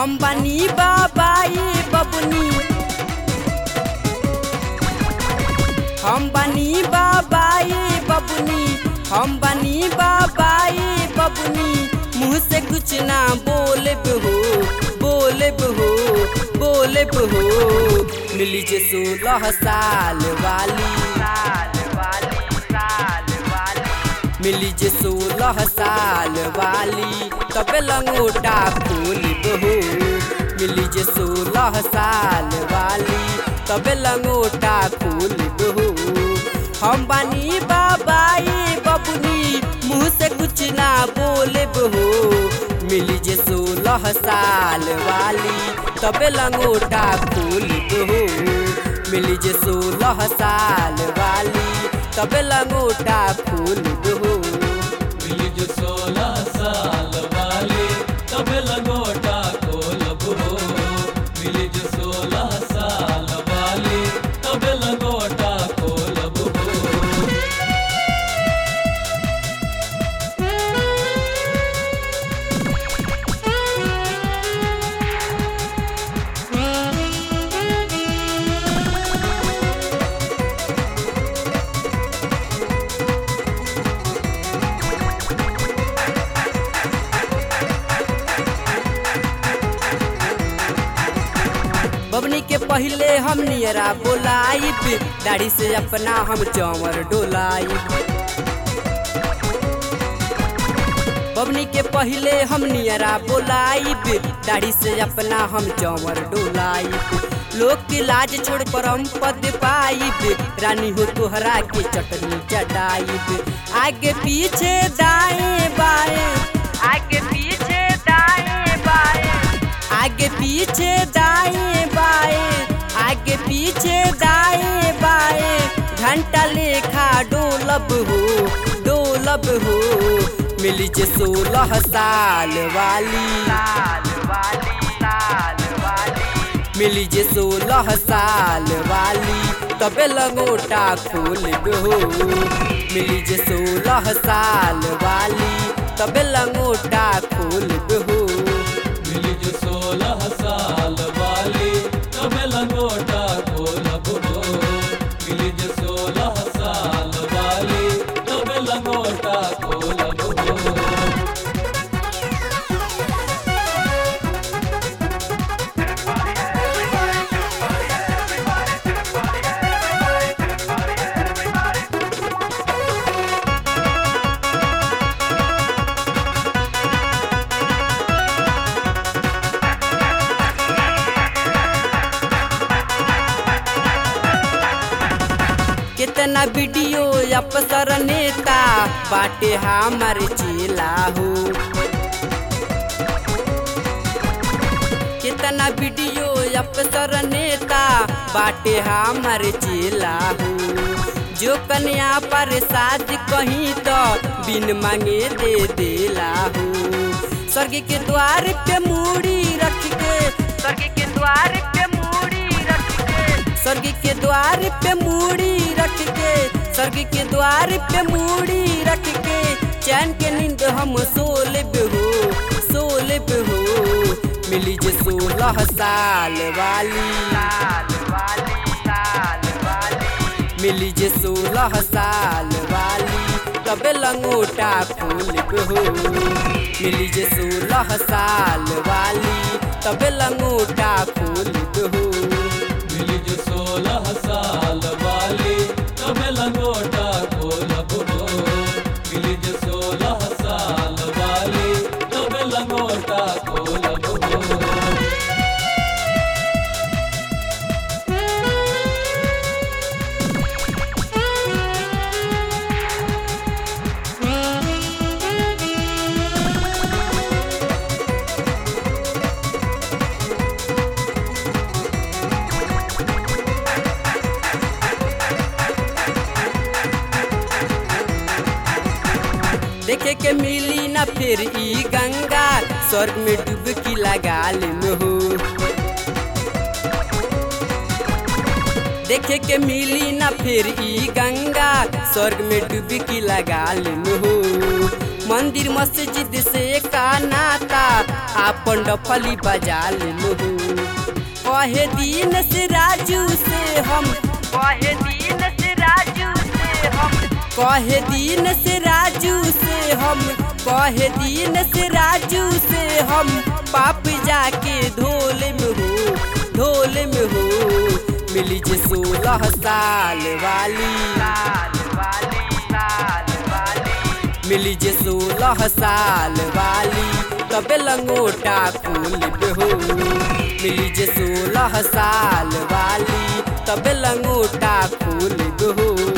हम बनी बाबाई बबनी हम बनी बाबाई बबनी हम बनी बाबाई बबनी मुँह से कुछ ना बोले हो बोले हो बोले हो मिली जे सोलह साल वाली साल वाली साल वाली मिली जे सोलह साल वाली तबे लंगोटा खोल बहू मिली जे सोलह साल वाली तबे लंगोटा खोल बहू हम बानी बाबाई बबुनी मुँह से कुछ ना बोले बहू मिली जे सोलह साल वाली तबे लंगोटा खोल बहू मिली जे सोलह साल वाली तबे लंगोटा खोल बहू मिली जो सोलह साल वाली तबे लंगोटा खोलब हो मिली जो सोलह साल वाली तबे लंगोटा खोलब हो बबनी के पहले हम नियरा बोलाइब दाढ़ी से अपना हम चौवर डोलाइब बबनी के पहले हम नियरा बोलाइब दाढ़ी से अपना हम चौवर डोलाइब लोग के लाज छोड़ पर हम पद पाइब रानी हो तोहरा के चटनी चटाइब आगे पीछे दाएं बाएं आगे पीछे दाएं बाएं आगे पीछे दाएं बाएं आगे पीछे दाएं बाएं घंटा लेखा डोलब हो डोलब हो मिली जे सोलह साल वाली साल वाली साल वाली मिली जे सोलह साल वाली तबे लंगोटा खोल हो मिली जे सोलह साल वाली तबे लंगोटा खोल हो मिली जो सोलह साल वाली तबे लंगोटा खोलब हो मिली जो सोलह साल वाली तबे लंगोटा खोलब हो कितना वीडियो अफसर नेता बाटे हमार चेला हो कितना वीडियो अफसर नेता बाटे हमार चेला हो जो कन्या पर साज कहीं तो बिन मांगे दे देला हो स्वर्ग के द्वार पे मूड़ी रख के स्वर्ग के द्वार पे मूड़ी रख के स्वर्ग के द्वार पे मूड़ी रख के स्वर्ग के द्वार पे मूड़ी रख के चैन के नींद हम सोलब हो सोलब हो मिली जे सोलह साल वाली साल वाली साल वाली मिली जे सोलह साल वाली तबे लंगोटा खोलब हो मिली जे सोलह साल वाली तबे लंगोटा खोलब हो मिली जो सोलह साल वाली तबे लंगोटा खोलब हो मिली जो सोलह साल वाली तबे लंगोटा खोलब हो देखे के मिली न फिर ई गंगा स्वर्ग में डुबकी लगा लेम हो देखे के मिली न फिर ई गंगा स्वर्ग में डुबकी लगा लेम हो मंदिर मस्जिद से का नाता आपन डफली बजा लेलू कहे दिन से राजू से हम कहे दिन से राजू से हम कहे दिन से राजू से हम कहे दिन से राजू से हम पाप जाके ढोल में हो ढोल में हो मिली जे सोलह साल वाली साल वाली साल वाली मिली जे सोलह साल वाली तबे लंगोटा फूल हो मिली जे सोलह साल वाली तबे लंगोटा फूल हो